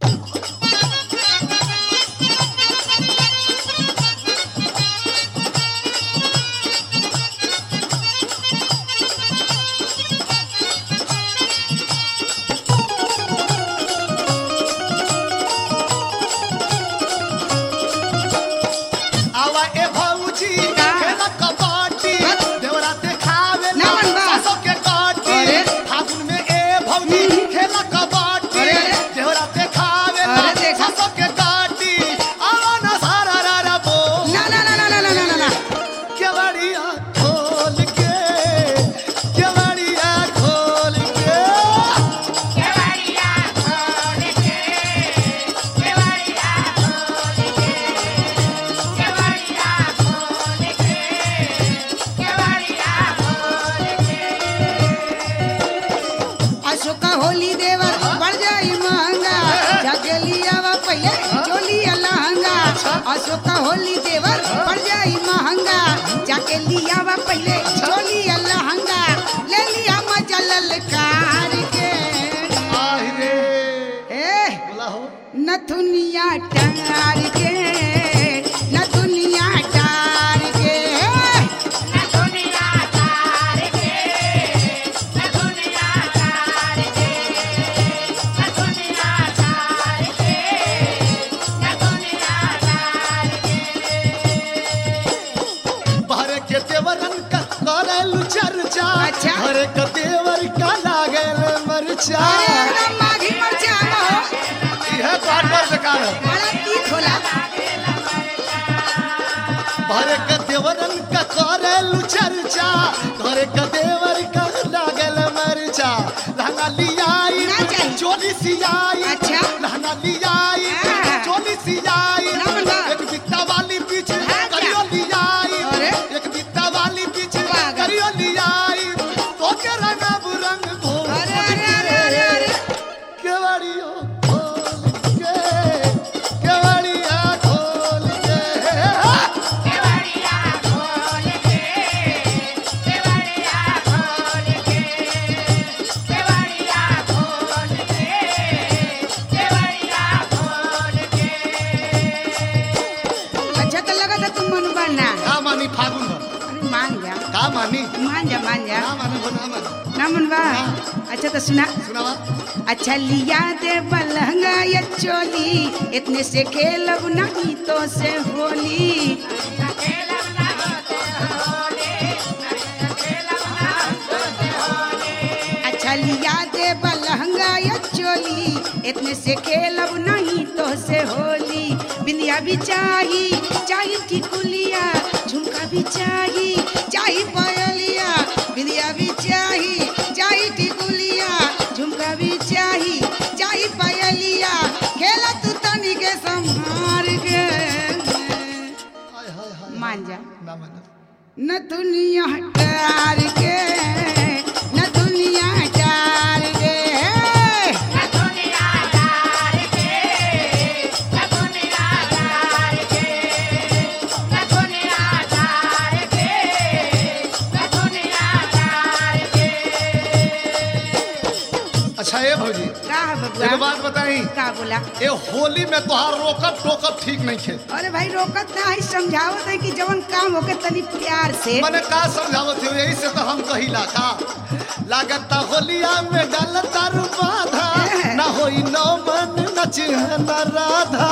आवा ए भौजी का? खेला कबड्डी बस। देवरा देखावे ना मन बा। सासो के काटी अरे। फागुन में ए भौजी खेला कबड्डी अरे, अरे। देवरा देखावे अरे, देखा। सासो के काटी आवा ना सारा रा रा बोल ना ना ना ना ना ना ना ना ना केवड़िया खोल के केवड़िया खोल के अशोका होली देवर बढ़ जाई महंगा जाके लियावा पहले चोली लहंगा अशोका होली देवर बढ़ जाई महंगा जाके लियावा पहले चोली लहंगा ले लिया मजा ललकार के आहि रे ए बोला हो नथुनिया टार के नथुनिया टार के बाहरे के देवरन का करेलु चर्चा अच्छा। घरे के देवर का लागल मरचा अरे एकदम माघी मरचा हो यह बात पर बेकार है बड़ा तीत होला बाहरे के देवरन का करेलु चर्चा घरे के देवर का लागल मरचा लहंगा लियाई ना चाहिए। चोली सियाई अच्छा। लहंगा लियाई हाँ। चोली सियाई ना बंदा। एक बित्ता वाली पीछे हाँ, क्या? करियो लियाई अरे। एक बित्ता वाली पीछे पागल। करियो लियाई तो के रंग रंग भोर अरे अरे अरे अरे अरे केवड़ियो खोल के केवड़िया खोल के अच्छा तो लगा था तुम मन बनना का मानी फागुन हो अरे मान जा का मानी मान जा मान जा ना मानी हो ना मानी ना मन बा अच्छा तो सुना सुनावा अच्छा लिया दे बलहंगा या चोली इतने से खेलब नहीं तो से होली अच्छा लिया दे बलहंगा या चोली इतने से खेलब नहीं तो से होली बिंदिया भी चाही चाही टिकुलिया झुमका भी चाही चाही पायलिया बिंदिया भी चाही चाही टिकुलिया झुमका भी चाही चाही पायलिया खेला तू तनी के संभार के हाय हाय हाय मान जा ना माना न दुनिया टार के न दुनिया टार के अच्छा ये भौजी का है एगो बबुआ बात बताई का बोला ये होली में तोहार रोकब टोकब ठीक नहीं खे अरे भाई रोकत ना है समझावत है कि जवन काम होके तनी प्यार से मने का समझावत हो यही से तो हम कहिला का लागता होलिया में डालता रू बाधा ना होई नौ मन नच न राधा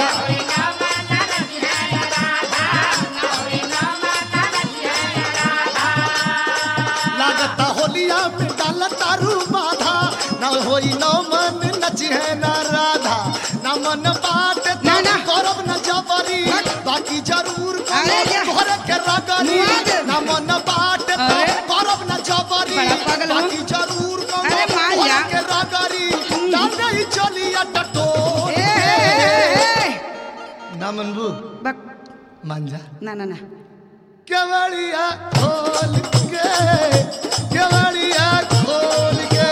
लागता होलिया में डालता रू बाधा ना होई नौ मन नच है न राधा ना मन बाट ना, ना। करब न जबरी बाकी जरूर अरे जा। घर के रगरी मुआ दे। ना मन बाट अरे। करब न जबरी बड़ा पागल हो। बाकी जरूर अरे मान घर जा। के रगरी डांडई चलिया टटोल ए, ए, ए, ए। ना मनबू बक मान जा ना ना ना केवड़िया खोल के केवड़िया खोल के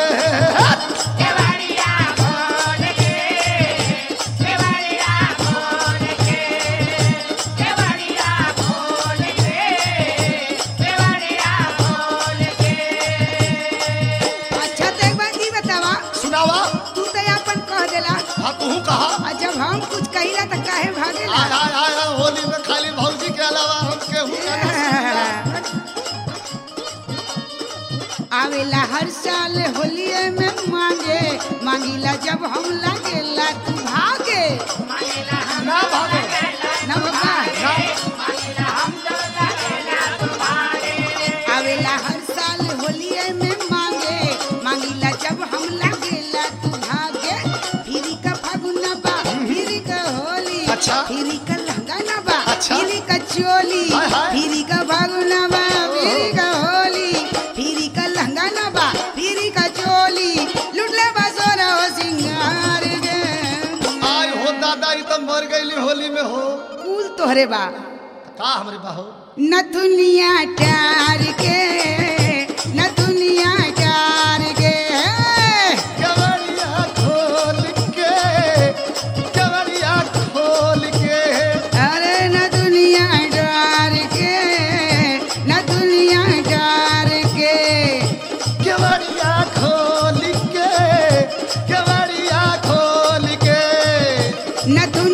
अच्छा तो एक बात ई बतावा सुनावा तू तो अपन कह देला हाँ तू कहा आ जब हम कुछ कहिला त काहे भागेला आय आय आय आय, होली में खाली भौजी के अलावा हम केहू का ना आवेला हर साल होलिये में मांगे मांगिला जब हम लागेला तू भागे ना भागो ना बाबा आवेला हर साल होलिये में मांगे मांगिला जब हम लागेला तू भागे फिरी का फागुना बा फिरी का होली अच्छा। फिरी का लहंगा ना बा अच्छा। फिरी का चोली हाय, हाय। फिरी का फागुना बा फिरी का होली फिरी का लहंगा ना बा फिरी का चोली लुटले बा सोना हो सिंगार गे आय हो दादा ई तो मर गईली होली में हो कुल तोहरे बा का हमरे बाहो नथुनिया टार के नथुनिया टार के केवड़िया खोल के केवड़िया खोल के अरे नथुनिया टार के नथुनिया टार के केवड़िया खोल के केवड़िया खोल के नथुनिया